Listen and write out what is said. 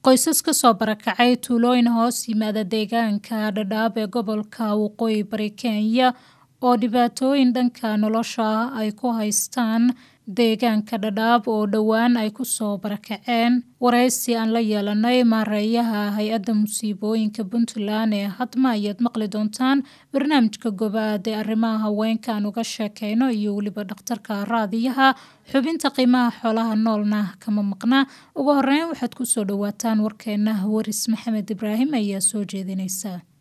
qoysas ka soo barakacay tuulooyin hoos yimaada deegaanka dhadhaab ee gobolka waqooyi bari kenya oo dhibaatooyin dhanka nolosha ah ay ku haystaan deegaanka dhadhaab oo dhowaan ay ku soo barakaceen waraysi aan la yeelanay maareeyaha hay-adda musiibooyinka puntland ee hadma ayaad maqli doontaan barnaamijka gobaad ee arrimaha haweenka aan uga sheekeyno iyo weliba dhakhtarka raadiyaha xubinta qiimaha xoolaha noolna kama maqna ugu horeyn waxaad kusoo dhawaataan warkeena waris maxamed ibraahim ayaa soo jeedinaysa